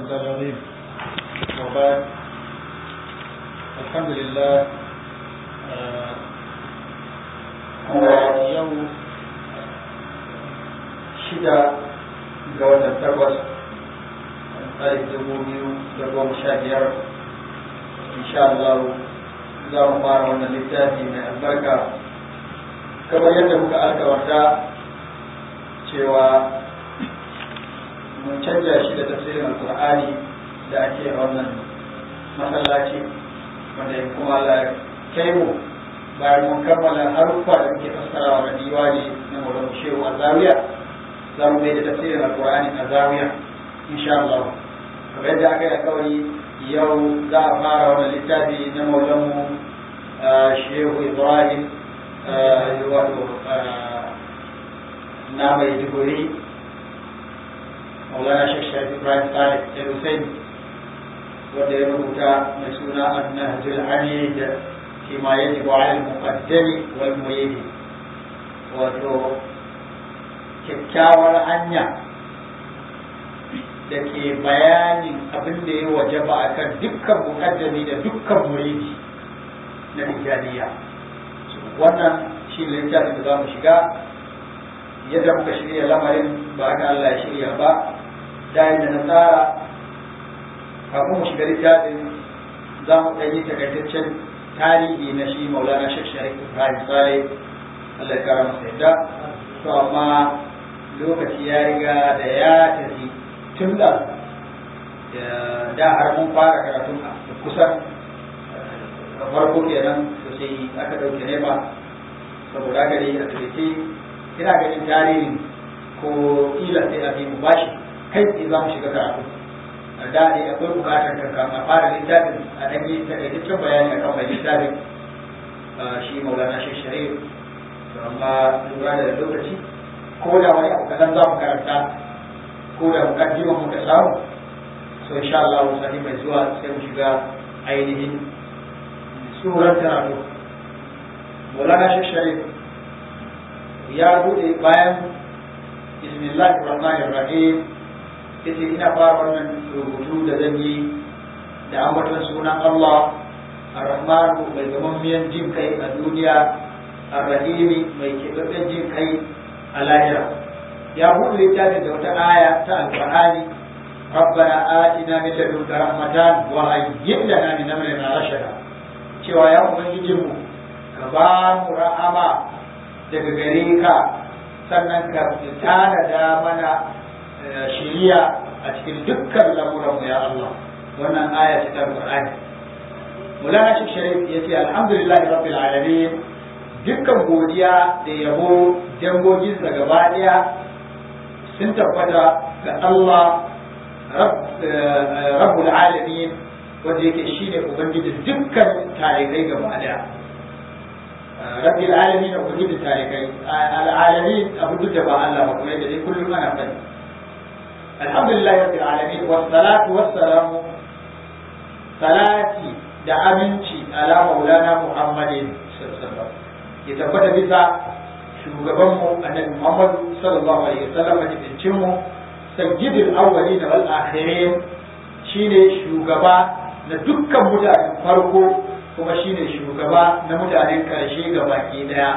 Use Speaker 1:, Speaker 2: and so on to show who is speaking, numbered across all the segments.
Speaker 1: الله العظيم وبعد الحمد لله yau shida ga watan takwas alif dubu biyu da goma sha biyar insha Allah za mu fara wannan littafi mai albarka kamar yadda muka alkawarta cewa mun canja shi da tafsirin alkur'ani da ake a wannan masallaci wanda ya kuma Allah kai mu bayan mun kammala haruffa da muke fassarawa da diwani na Maulana Shehu a Zawiya za mu mai da tafsirin alkur'ani a Zawiya insha Allah kamar yadda aka yi alkawari yau za a fara wannan littafi na Maulana Shehu Ibrahim wato na mai duguri maulana shek sharif ibrahim salih da hussein wanda ya rubuta mai suna annahjul hamid fi ma yajibu ala al-muqaddami wal murid wato kyakkyawar hanya da ke bayanin abin da ya wajaba akan dukkan muqaddami da dukkan muridi na tijjaniya wannan shi littafin da za mu shiga yadda muka shirya lamarin ba haka Allah ya shirya ba da da na tsara kafin mu shiga littafin za mu ɗanyi takaitaccen tarihi na shi maulana shek sharif ibrahim sale Allah ya kara masa yadda to amma lokaci ya riga da ya tafi tun da da har mun fara karatun kusan farko kenan sai aka ɗauke nema saboda gari a turke ina ganin tarihin ko kila sai a mu bashi kai tsaye za mu shiga karatu da ne akwai bukatar kankan a fara littafin a ɗan yi takaitaccen bayani akan mai littafin shi maulana shi sharif to amma lura da lokaci ko da wani abu kadan za mu karanta ko da mukaddima muka samu so insha Allah sani mai zuwa sai mu shiga ainihin suran karatu maulana shi sharif ya bude bayan bismillahir rahmanir rahim yace ina fara wannan rubutu da zan yi da ambaton sunan Allah ar-rahmanu mai gamammiyan jin kai a duniya ar-rahimi mai keɓaɓɓen jin kai a lahira ya buɗe littafin da wata aya ta alƙur'ani ربنا آتنا من لدنك رحمة وهيئ لنا من أمرنا رشدا cewa ya ubangijinmu ka ba mu rahama daga gare ka sannan ka tanada mana shiriya a cikin dukkan lamuranmu ya Allah wannan aya ce ta Qur'ani Mulana Sheikh Sharif yace alhamdulillah rabbil alamin dukkan godiya da yabo dangogin sa gaba daya sun tabbata ga Allah rabbul alamin wanda yake shine ubangiji dukkan tarikai gaba daya rabbi alamin da ubangiji tarikai al'alamin abu duk da ba Allah ba kuma yadda dai kullum ana fadi alhamdulillah rabbil alamin was salatu was salamu salati da aminci ala maulana muhammadin sallallahu ya tabbata bisa shugaban mu annabi muhammad sallallahu alaihi wasallam cikin mu sayyidul awwalin wal akhirin shine shugaba na dukkan mutanen farko kuma shine shugaba na mutanen karshe ga baki daya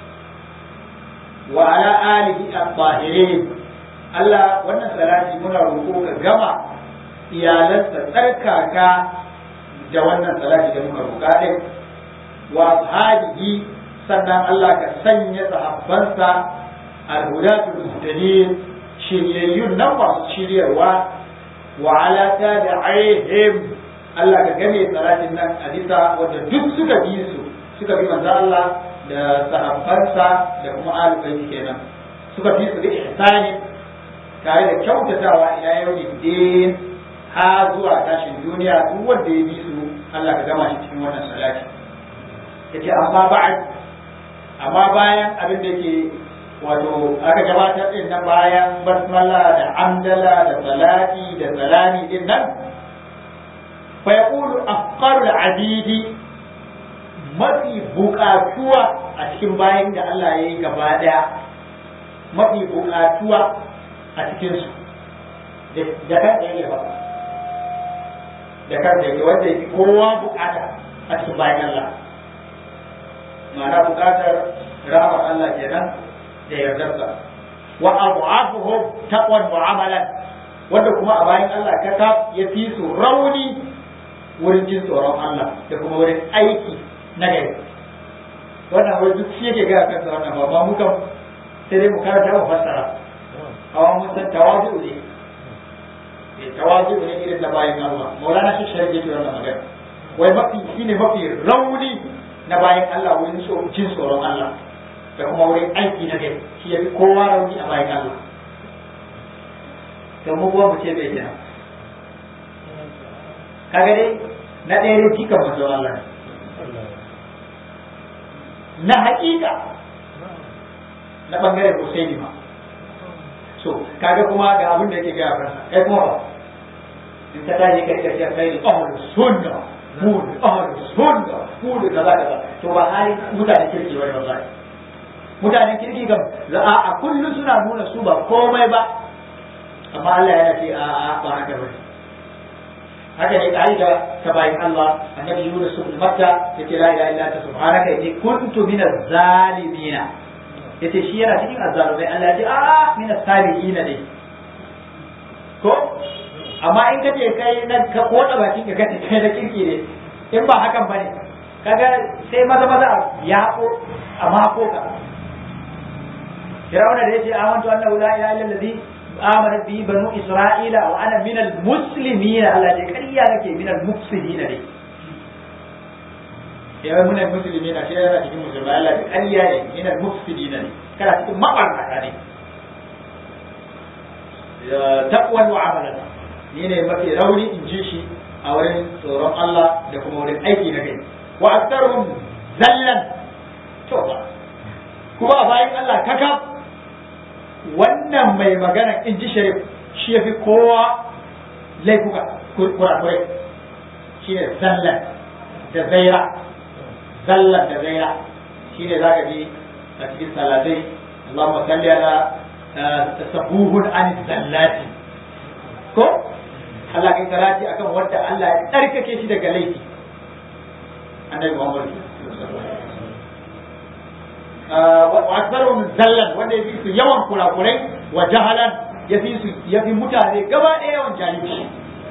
Speaker 1: wa ala alihi at-tahirin Allah wannan salati muna roƙo ka gama iyalansa tsarkaka da wannan salati da muka roƙa din wa ashabihi sannan Allah ka sanya sahabbansa al-hudatul muhtadin shiryayyun nan masu shiryarwa wa ala tabi'ihim Allah ka game salatin nan a bisa wanda duk suka bi su suka bi manzo Allah da sahabbansa da kuma alubai kenan suka bi su da ihsani tare da kyautatawa ila yawmin din ha zuwa tashin duniya duk wanda ya bi su Allah ka gama shi cikin wannan salati yace amma ba'd amma bayan abin da ke wato aka gabatar din nan bayan basmala da amdala da salati da salami din nan fa yaqulu afqaru al-abidi mafi buƙatuwa a cikin bayan da Allah ya yi gaba daya mafi buƙatuwa a cikin su da kan ɗaya ba da kansa yake wanda yake kowa bukata a cikin bayan Allah ma'ana bukatar rahmar Allah kenan da yardarsa wa abu'afuhum taqwan mu'amalan wanda kuma a bayan Allah kaka ya fi su rauni wurin jin tsoron Allah da kuma wurin aiki na gari wannan wai duk shi yake gaya kansa wannan ba ma muka sai dai mu karanta mu fassara amma mun san tawazu ne eh tawazu ne irin da bayan Allah maulana shi shari'a yake wannan magana wai mafi shine mafi rauni na bayan Allah wurin jin tsoron Allah da kuma wurin aiki na gari shi ya fi kowa rauni a bayan Allah to mu kuma mu ce bai kenan kaga dai na ɗaya dai kika manzo Allah ne na haƙiƙa na ɓangaren Husaini ma so kaga kuma ga abin da yake gaya kansa kai kuma ba in ka tashi kai ka ce kai ne ahlus sunna mu ne ahlus sunna mu ne kaza kaza to ba hali mutane kirki wani wallahi mutanen kirki kam za a kullum suna nuna su ba komai ba amma Allah yana ce a a ba haka bane haka ne ka'ida ta bayin Allah annabi Yunus ibn Matta yace la ilaha illa anta subhanaka inni kuntu minaz zalimin yace shi yana cikin azzalumai Allah ya ce a minaz salihin ne ko amma in kace kai na ka koda bakin ka kace kai na kirki ne in ba hakan bane kaga sai maza maza ya ko amma ko ka Firawuna da yace amantu annahu la ilaha illa allazi آمنت به بنو إسرائيل وأنا من المسلمين الله دي كريا لك من المفسدين دي يا من المسلمين أشياء أنا تجي مسلم الله دي كريا من المفسدين دي كلا تكون ما قرنا دي تقوى وعملا ni mafi rauni in ji shi a wurin tsoron Allah da kuma wurin aiki na kai wa aktaruhum zallan to kuma a bayan Allah kakaf wannan mai magana in ji sharif shi ya fi kowa laifuka kurakurai shi ne zallan da zaira zallan da zaira shi ne za ka ji a cikin salatai Allahumma salli ala tasabuhun an zallati ko Allah kai salati akan wanda Allah ya tsarkake shi daga laifi annabi Muhammad wa akbaru zallan wanda ya fi su yawan kurakurai wa jahalan ya fi su ya fi mutane gaba ɗaya yawan jahilci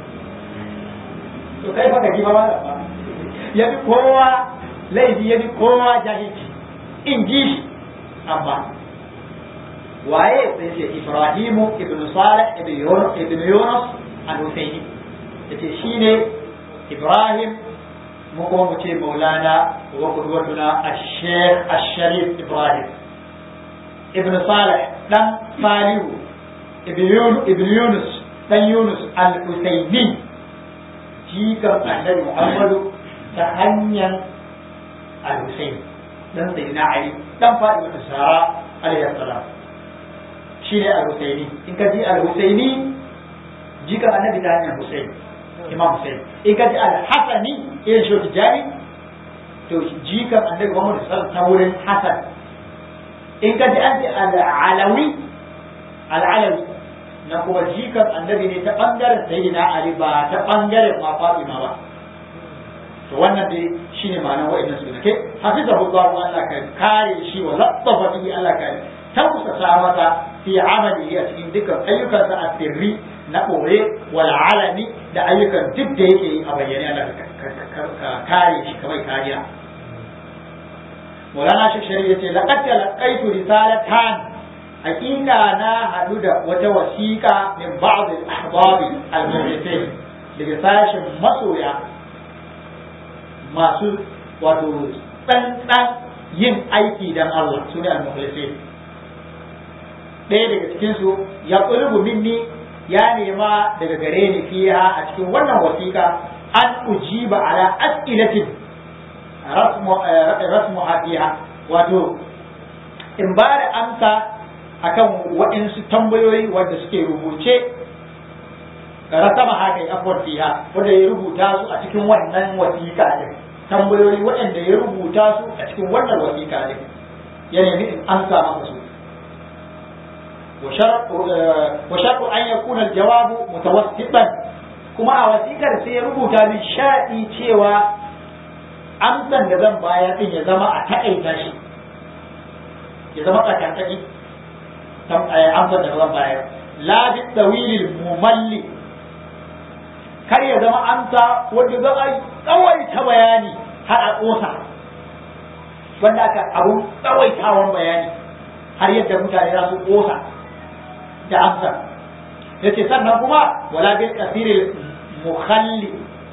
Speaker 1: to kai fa gaji ba ba ya fi kowa laifi ya fi kowa jahilci in ji shi amma waye sai ce Ibrahimu ibn Salih ibn Yunus al-Husaini yace shine Ibrahim mu kuma mu ce maulana wa kudwatuna ash-sheikh ash-sharif ibrahim ibn salih dan salihu ibn yunus dan yunus al-usaymi jikan annabi muhammadu ta hanyar al-husayn dan sayyidina ali dan fatima sara alayhi salam shine al-husayni in ka ji al-husayni jikan annabi ta hanyar husayn imam Hussein in ka ji al-hasani irin shi tijani to jikan annabi Muhammad sallallahu ta wurin hasan in ka ji an ce al-alawi al-alawi na kuma jikan annabi ne ta bangaren sayyidina Ali ba ta bangaren ma Fatima ba to wannan dai shine ma'anar wa'annan su ke hafizahu Allah Allah ka kare shi wa latsafa bihi Allah ka tausasa masa fi amali a cikin dukkan ayyukansa a sirri na ɓoye wal alami da ayyukan duk da yake yi a bayyane ana ka kare shi kamar kariya Maulana Sheikh Sharif yace laqad talaqaitu risalatan hakika na hadu da wata wasiƙa min ba'd al-ahbab al-mu'minin daga sashin masoya masu wato tsantsan yin aiki dan Allah su ne al-mukhlisin ɗaya daga cikinsu ya ƙulubu minni ya nema daga gare ni fiha a cikin wannan wasiƙa an ujiba ala as'ilatin rasmu fiha wato in ba da amsa akan waɗansu tambayoyi wanda suke rubuce rasama haka ya afuwar fiha wanda ya rubuta su a cikin wannan wasiƙa din tambayoyi waɗanda ya rubuta su a cikin wannan wasiƙa din ya nemi in amsa masa su وشرط وشرط أن يكون الجواب متوسطا kuma a wasikar sai ya rubuta min sha'i cewa amsan da zan bayar din ya zama a taƙaita shi ya zama tsakatsaki amsan da zan bayar la bi tawilil mumalli kar ya zama amsa wanda za a tsawaita bayani har a ƙosa wanda aka abun tsawaitawan bayani har yadda mutane za su ƙosa da amsa ya ce sannan kuma wala bil kasiril mukhalli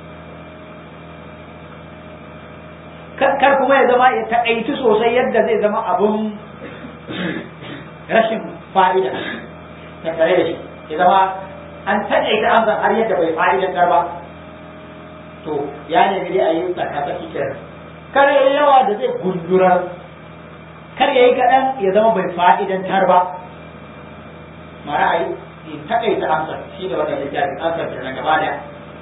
Speaker 1: kar kuma ya zama ya taƙaici sosai yadda zai zama abun rashin fa'ida tattare da shi ya zama an taƙaita amsa har yadda bai fa'idantar ba to ya nemi dai a yi tsakatsaki kenan kar ya yi yawa da zai gundura kar ya yi kaɗan ya zama bai fa'idantar ba mara a yi taƙaita amsar shi da wannan littafin amsar da na gaba da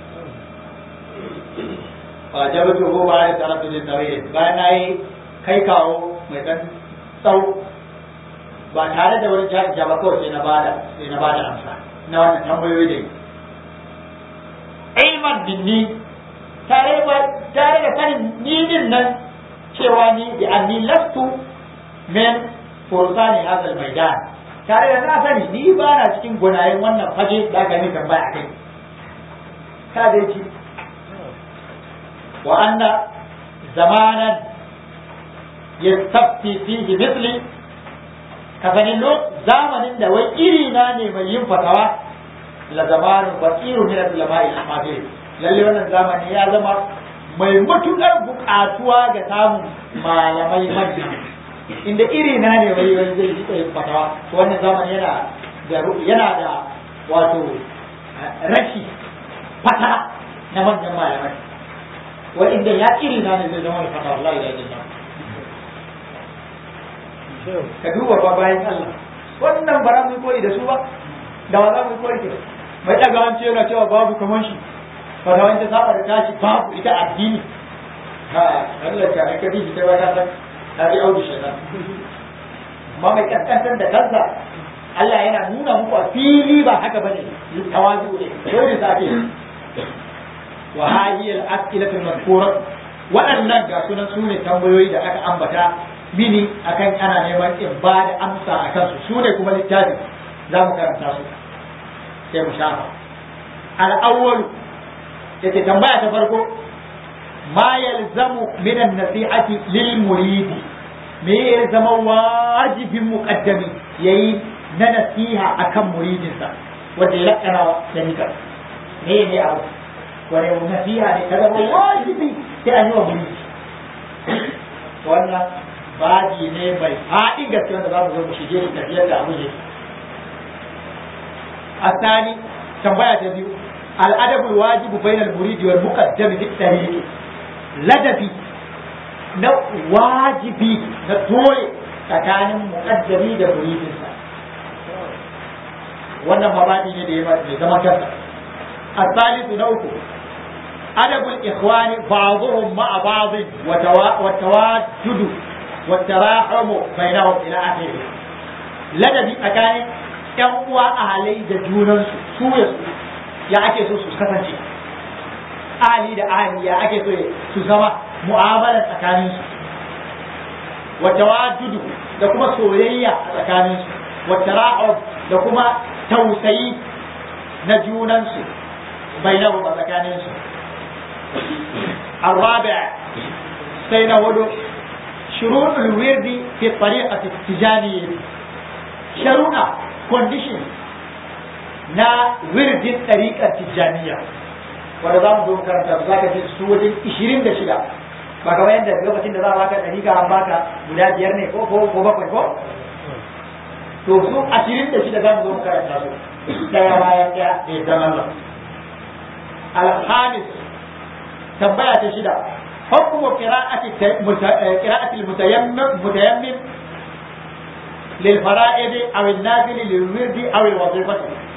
Speaker 1: ba jabatu ko ba da tarafi da tawai bayan na yi kai kawo mai ɗan tsau ba tare da wani jami'a ba kawai sai na bada sai na bada amsa na wannan tambayoyi da yi ilman binni tare ba tare da sanin ni din nan cewa ni bi anni lastu min fursani hadal maidan tare da na sani ni ba na cikin gunayen wannan fage da aka yi tambaya kai ka dai ci wa anna zamanan yastafti fihi mithli ka sani zamanin da wai iri na ne mai yin fatawa la zamanin basiru min al-ulama'i al-hadir lalle wannan zamani ya zama mai matukar bukatuwa ga samun malamai manya inda iri na ne wai wani zai ji yin fatawa to wannan zamani yana da yana da wato rashi fata na manyan malamai wa inda ya iri na ne zai zama da fatawa Allah ya yi ka duba ba bayan Allah wannan ba za mu koyi da su ba da ba za mu koyi da mai daga wance yana cewa babu kamar shi ba da wance saba da tashi babu ita addini ha Allah ta aka bi ta ba ta san ta bi audu shaitan amma mai kaskantar da kansa Allah yana nuna muku a fili ba haka bane tawazu ne dole zabe wa hadhihi al-as'ilatu al-madhkura waɗannan ga sunan sune tambayoyi da aka ambata mini akan ana neman in ba da amsa a kansu su ne kuma littafi za mu karanta su sai mu shafa al'awwal yake tambaya ta farko ma yalzamu min an-nasihati lil muridi me ya zama wajibin muqaddami yayi na nasiha akan muridinsa wanda ya lakana da nika me ne abu wani nasiha ne ta zama wajibi sai an yi wa muridi wannan baji ne mai faɗin gaske wanda za mu zo mu shige shi tafiyar da abu ne asani tambaya ta biyu al'adabul wajibu bainal muridi wal muqaddam fi tariqi ladabi na wajibi na dole tsakanin muqaddami da muridinsa wannan mabadi ne da ya mai zama kansa asalisu na uku adabul ikhwani ba'dhum ma'a ba'd wa tawajudu والتراحم بينهم الى اخره ladabi tsakanin yan uwa a halai da junansu su ya su ya ake so su kasance ali da ali ya ake so su zama mu'amala tsakanin su wa tawajudu da kuma soyayya a tsakanin su wa tara'ub da kuma tausayi na junansu bainahum a tsakanin su الرابع سينا ودو شروط الورد في الطريقة التجانية شرونا condition na wirdin ɗariƙar tijjaniya wanda za mu zo karanta za ka ji su wajen ishirin da shida ba kamar yadda lokacin da za a baka ɗariƙa an baka guda biyar ne ko ko bakwai ko to su ashirin da shida za mu zo mu karanta su ɗaya bayan ɗaya da ya zama alhamis tambaya ta shida حكم قراءة قراءة المتيمم متيمم للفرائض أو النافل للورد أو الوظيفة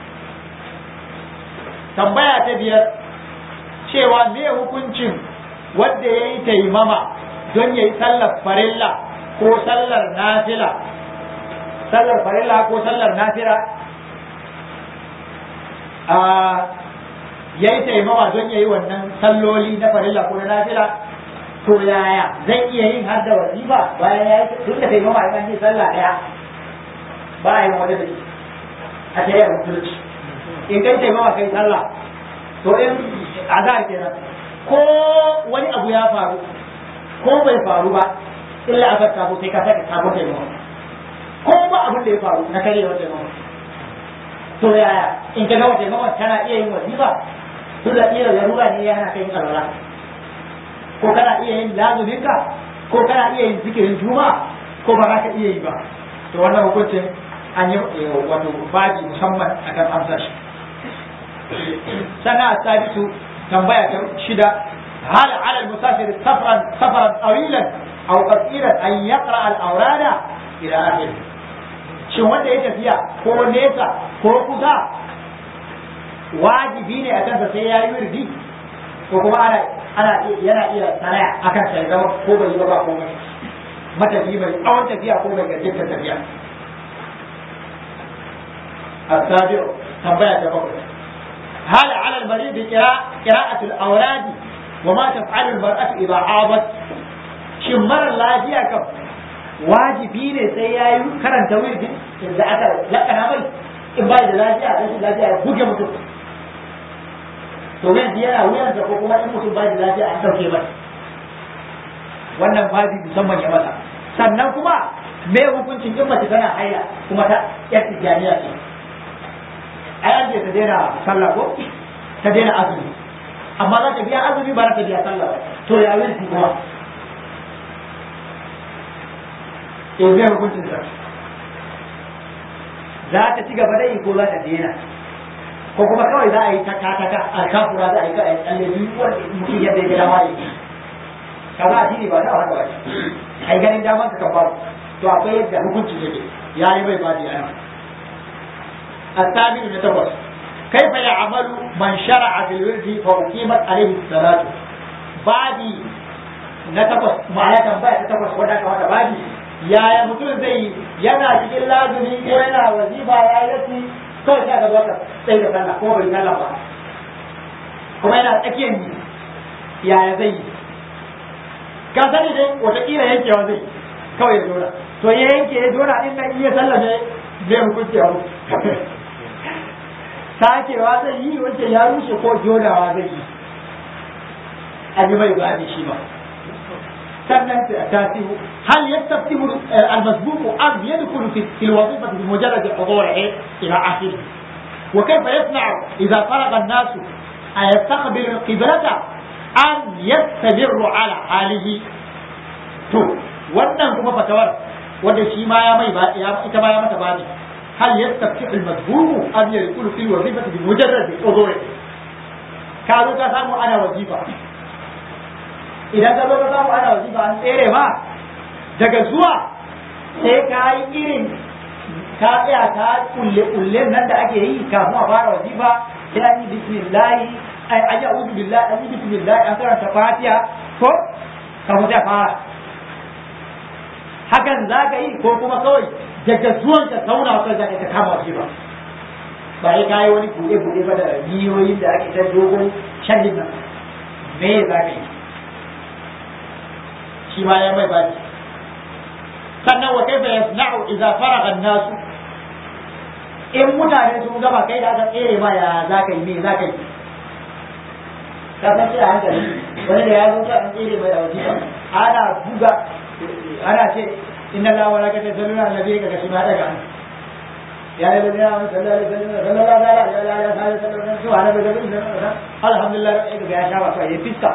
Speaker 1: tambaya ta biyar cewa me hukuncin wanda ya yi taimama don ya yi sallar farilla ko sallar nafila sallar farilla ko sallar nafila a ya yi taimawa don ya yi wannan salloli na farilla ko na nafila to yaya zai iya yin har da wazifa bayan ya yi tun da taimawa a kan yi sallah ɗaya ba a yi waje da shi a shari'ar musulunci in kai taimawa kai sallah to in azhar kenan ko wani abu ya faru ko bai faru ba illa azhar ta sai ka saka sabon taimawa ko ba abin da ya faru na karewar taimawa to yaya in ka gama taimakon kana iya yin wazifa to da iya larura ne yana kai alwala ko kana iya yin lazuminka ko kana iya yin zikirin juma'a ko ba za ka iya yi ba to wannan hukuncin an yi wato baji musamman akan amsa shi sana sabitu tambaya ta shida hal ala al-musafir safran safran tawilan aw qasiran an yaqra al-awrada ila akhir shin wanda ya tafiya ko nesa ko kusa wajibi ne a kansa sai ya yi wirdi ko kuma ana ana yana iya sanaya akan sai zama ko bai yi ba ba komai matafi mai tsawon tafiya ko mai gajiyar tafiya السابع تنبيه تبقى هل على المريض قراءة الأولاد وما تفعل المرأة إذا عاضت شمر الله جيا كم wajibi ne sai ya yi karanta wirdi da aka lakana mai in ba da lafiya rashin lafiya ya buge mutum to wirdi yana wuyansa ko kuma in mutum ba da lafiya an ɗauke masa wannan babi musamman ya masa sannan kuma me hukuncin in mace tana haila kuma ta yar tijjaniya ce ai an ce ta daina sallah ko ta daina azumi amma za ta biya azumi ba za ta biya sallah ba to ya wirdi kuma in zai hukuncin sa za ta ci gaba da yi ko za ta daina ko kuma kawai za a yi taka taka a kafura za a yi ka a tsalle biyu wanda mutum yadda ya gida ma yi kaza addini ba ta haka ba ai ganin daman ka kafa to akwai yadda hukuncin yake ya yi bai badi ana الثامن من تقص كيف يعمل من شرع في الورد فأقيمت عليه الصلاة بعد نتقص معنى تنبأ تتقص ودك وهذا بعد yaya mutum zai yana cikin lazumi ko yana wazifa ya yi kawai sai ka zo ka sai da sallah ko bai sallah ba kuma yana tsakiyar yi yaya zai yi ka sani dai wataƙila yankewa zai kawai ya jona to ya yanke ya jona in nan iya sallah ne zai hukunci abu sakewa zai yi wancan ya rushe ko jonawa zai yi a ji mai ba shi ba sannan تاسيه هل يستفتح المسبوق أم يدخل في الوظيفة بمجرد حضوره إلى آخره وكيف يصنع إذا فرغ الناس أن يستقبل القبلة أم يستمر على حاله تو wannan kuma fatawar wanda shi ma ya mai ya ita ma ya mata bani hal yastaftihu al-madhhub am yaqulu fil wazifati bi mujarrad udhur ka zo ka samu ana wazifa idan ka zo ka samu ana wazifa an tsere ma daga zuwa sai ka yi irin ka tsaya ka kulle kulle nan da ake yi kafin a fara wazifa sai an yi bismillahi ai an yi a'udhu billahi an yi bismillahi an karanta fatiha ko kafin sai fara hakan za ka yi ko kuma kawai daga zuwan ka sauna kai za ka kama wazifa ba ya kayi wani buɗe-buɗe ba da biyoyin da ake ta dogon shallin nan me za ka yi shi ma ya mai baki sannan wa kaifa yasna'u idza faragha an-nas in mutane sun gaba kai da aka tsere ma ya za ka yi me za ka yi ka san shi a hankali wani da ya zo ta an tsere mai da wasiƙa ana buga ana ce inna la wa laka tasalluna annabi ka kashi ma daga ya yi bin yawan sallallahu alaihi wasallam sallallahu alaihi wasallam subhana rabbil alhamdulillah ya sha wato ya fiska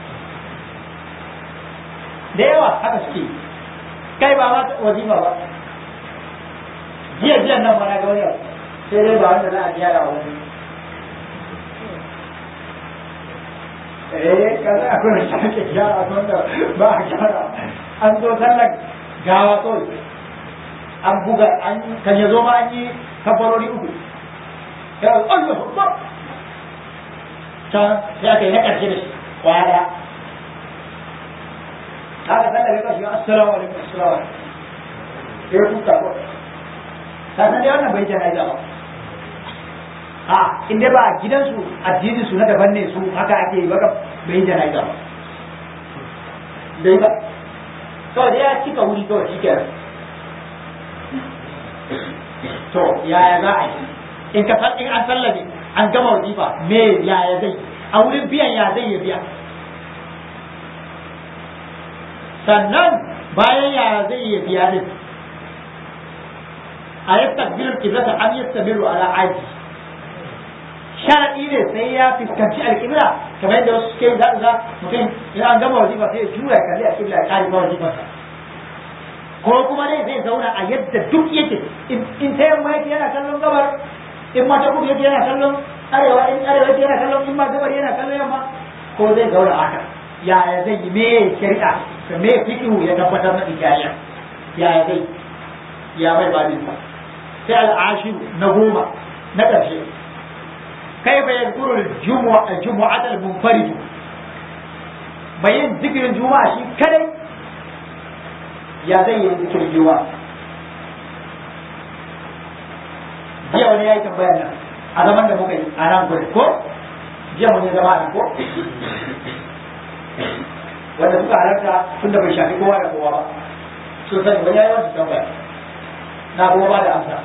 Speaker 1: da yawa haka suke kai ba ma wazifa ba jiya jiya nan ba na ga wani sai dai ba wanda za a gyara wani eh kaza akwai wanda ake gyara wanda ba a gyara an zo sallar gawa kawai an buga an kan ya zo ma an yi kafarori uku ya Allah ba can sai aka yi na ƙarshe da shi kwaya ɗaya haka sallar ya kashi assalamu alaikum assalamu alaikum sai ya kuka ko ka san dai wannan bai jana ba a in dai ba gidansu addinin su na daban ne su haka ake yi baka bai yi jana'iza ba bai ba kawai dai ya cika wuri kawai shi kenan to yaya za a yi in ka san in an sallame an gama wajifa me yaya zai a wurin biyan ya zai ya biya sannan bayan yaya zai ya biya din a yastakbilu kiblata an yastamiru ala aji sharadi ne sai ya fuskanci alƙibla kamar yadda wasu suke za za mutum in an gama wajifa sai ya juya ya kalli alƙibla ya kare ba wajifarsa ko kuma dai zai zauna a yadda duk yake in ta yamma yake yana kallon gabar in ma ta kudu yake yana kallon arewa in arewa yake yana kallon in ma gabar yana kallon yamma ko zai zauna haka yaya zai yi me shari'a da me fiqhu ya tabbatar na hikaya yaya zai ya bai babin sa sai al'ashiru na goma na ƙarshe kai fa yadkuru al-jumu'a al-jumu'at al-munfarid bayin zikirin juma'a shi kadai ya zai yi zikirin juma'a jiya wani ya yi tambayar nan a zaman da muka yi a nan gurin ko jiya mun yi zama a nan ko wanda suka halarta tun da bai shafi kowa da kowa ba so sani wani ya yi wasu tambaya na kuma ba da amsa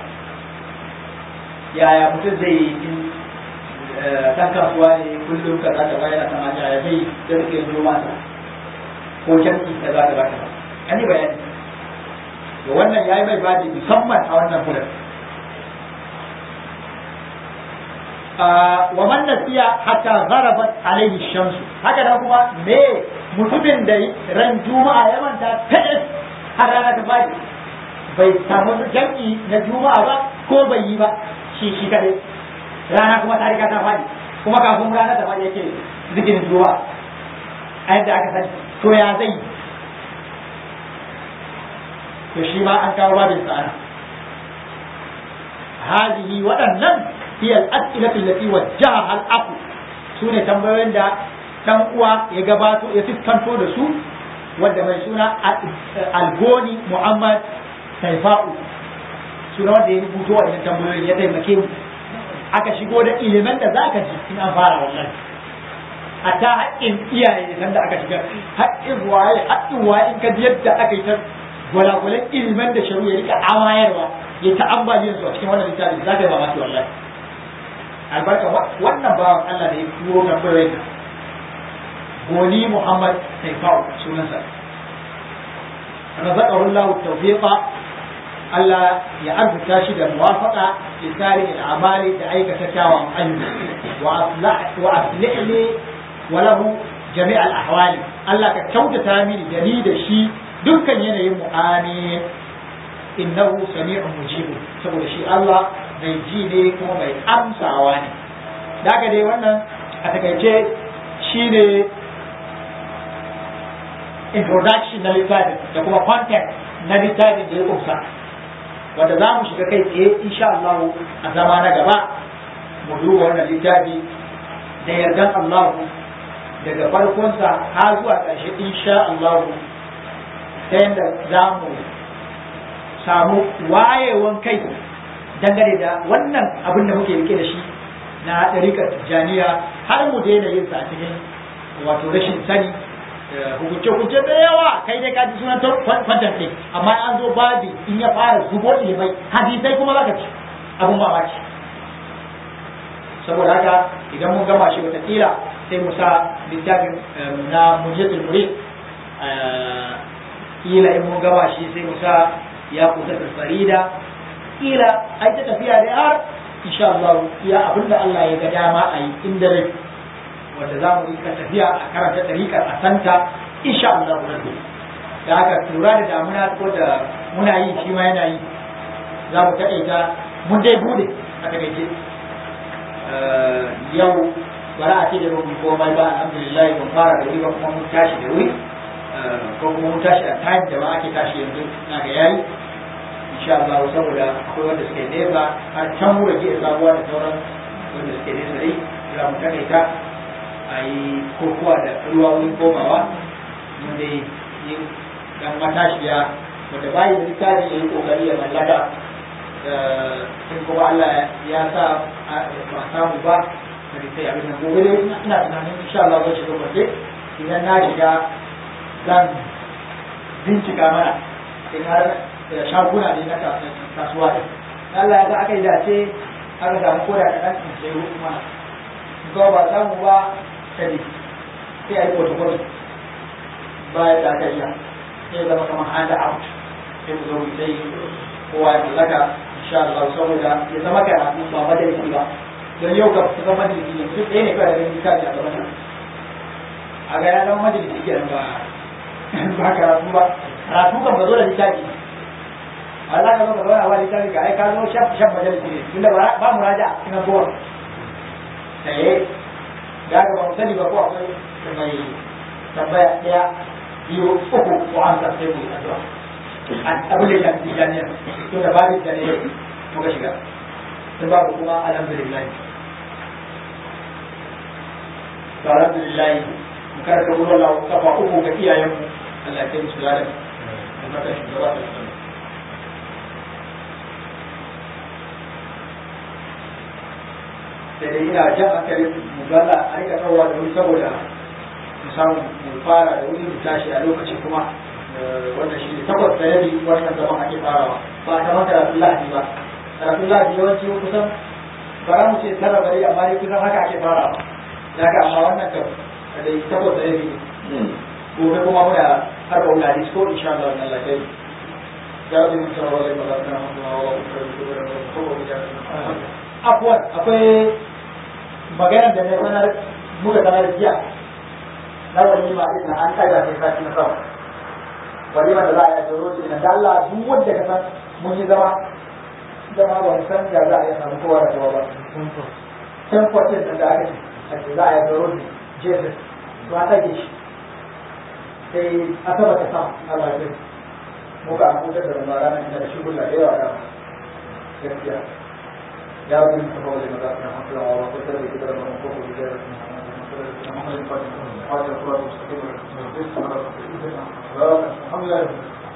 Speaker 1: yaya mutum zai yi in dan kasuwa ne kullum ka za ta bayar da mata ya zai da rike zo mata ko jam'i da za ta ba ta an yi bayani to wannan yayi mai bada musamman a wannan fulan wa man nasiya hatta gharabat alaihi shamsu haka da kuma me mutumin da ran juma'a ya manta ta har rana ta fadi bai samu jam'i na juma'a ba ko bai yi ba shi shi kadai rana kuma ta riga ta fadi kuma kafin rana ta fadi yake zikirin juma'a a yadda aka sani to ya zai to shi ma an kawo babin sa'ana hadihi waɗannan هي الأسئلة التي وجهها الأخ سنة تنبوين دا dan uwa ya gabato ya fiskanto da su wanda mai suna algoni muhammad taifa'u suna wanda ya rubuto a idan tambayoyin ya taimake mu aka shigo da ilimin da zaka ji in an fara wannan hatta haƙƙin iyaye kan da aka shiga haƙƙin waye haƙƙin waye in ka ji yadda aka yi ta gwalagwalan ilimin da sharu ya rika amayarwa ya ta ambaliyar su a cikin wannan littafi za ka yi mamaki wallahi albarka wannan bawan Allah da ya turo tambayoyin goni Muhammad Taifau sunansa razaqahu Allah tawfiqa Allah ya arzuta shi da muwafaqa li tarihi al-amali da aikata kyawun ayyuka wa aslah wa aslih li wa lahu jami' al-ahwali Allah ka kyautata mini da ni da shi dukkan yanayin mu amin innahu sami'un mujib saboda shi Allah mai ji ne kuma mai amsawa ne da haka dai wannan a takaice shi ne introduction na littafin da kuma content na littafin da ya kusa wanda za mu shiga kai tsaye insha Allah a zama na gaba mu duba wannan littafi da yardan Allah daga farkonsa har zuwa ƙarshe insha Allah ta yadda za mu samu wayewan kai dangane da wannan abin da muke rike da shi na ɗarikar tijjaniya har mu daina yin sa a cikin wato rashin sani hukunce-hukunce da yawa kai dai kaji sunan kwantar ne amma an zo babi in ya fara zubo ilimai hadisai kuma zaka ci abin mamaki saboda haka idan mun gama shi wataƙila sai mu sa littafin na mujizul murid kila in mun gama shi sai mu sa ya kusa farida kila ai ta tafiya da har insha Allah ya abinda Allah ya ga dama a yi inda rai wanda za mu yi ka tafiya a karanta ɗariƙar a santa insha Allah rabbi da haka lura da damuna ko da muna yi shi ma yana yi za mu taƙaita mun dai bude a taƙaice yau bara a ce da mun komai ba alhamdulillah mun fara da wuri ba kuma mun tashi da wuri ko kuma mun tashi a time da ma ake tashi yanzu na ga yayi insha Allah saboda akwai wanda suke nesa har can wura ke sabuwa da sauran wanda suke nesa dai za mu takaita a yi kokowa da ruwa wurin komawa mun dai yi dan matashiya wanda bayi da littafi ya yi kokari ya mallaka in kuma Allah ya sa ba samu ba da sai abin nan gobe dai ina tunanin insha Allah zai shiga gobe idan na shiga zan bincika mana in har shaguna ne na kasuwa ɗin Allah ya ga aka yi dace aka samu koda da ɗan sai ruku mana ga ba samu ba kadi sai a yi protocol baya da aka iya sai zama kamar hand out sai mu zo mu sai kowa ya mallaka insha Allah saboda ya zama karatu ba majalisi ba don yau ga su zama majalisi ne duk ɗaya ne kawai da ganin kaji a gaban a ga ya zama majalisi kenan ba ba karatu ba karatu kan ba zo da littafi Allah ka zo ka zauna ba littafi ka ai ka zo shaf shaf majalisi ne tunda ba mu raja ina zuwa eh da ga ba mu sani ba ko akwai mai tambaya ɗaya biyu uku ko an sa sai mu yi addu'a abin da ya fi jami'a to da babin da ne muka shiga sun babu kuma alhamdulillah to alhamdulillah mu karanta wurin Allah kafa uku ga iyayenmu Allah ya kai musu ladan da mata shugaba da su sai dai ina jan hankalin mu galla a rika tsawa da wuri saboda mu samu mu fara da wuri mu tashi a lokaci kuma wannan shi ne takwas da rabi wannan zaman ake farawa ba a kamar karatun lahadi ba karatun lahadi yawanci kusan ba za mu ce tara bari amma dai kusan haka ake farawa da haka amma wannan kam da takwas da rabi gobe kuma muna harba wula hadis ko insha Allah wannan lafiya ya rabbi mun tsara wala mala kana hamduna wa afwan akwai maganar da ne sanar muka sanar jiya na wani ma ina an kaga sai sati na sama walimar da za a yi a jero shi da Allah duk wanda ka san mun yi zama zama ba san da za a yi samu kowa da kowa ba can kwatin da aka ce za a yi jero shi jesus to a tage shi sai asaba ta sa a bakin muka an kusa da rumma ranar da shi gulla da yawa da gaskiya ya rabbi mu tabbata da maza na hankala wa wa kusa da kidar mu ko ko da محمد الفاتح الحمد لله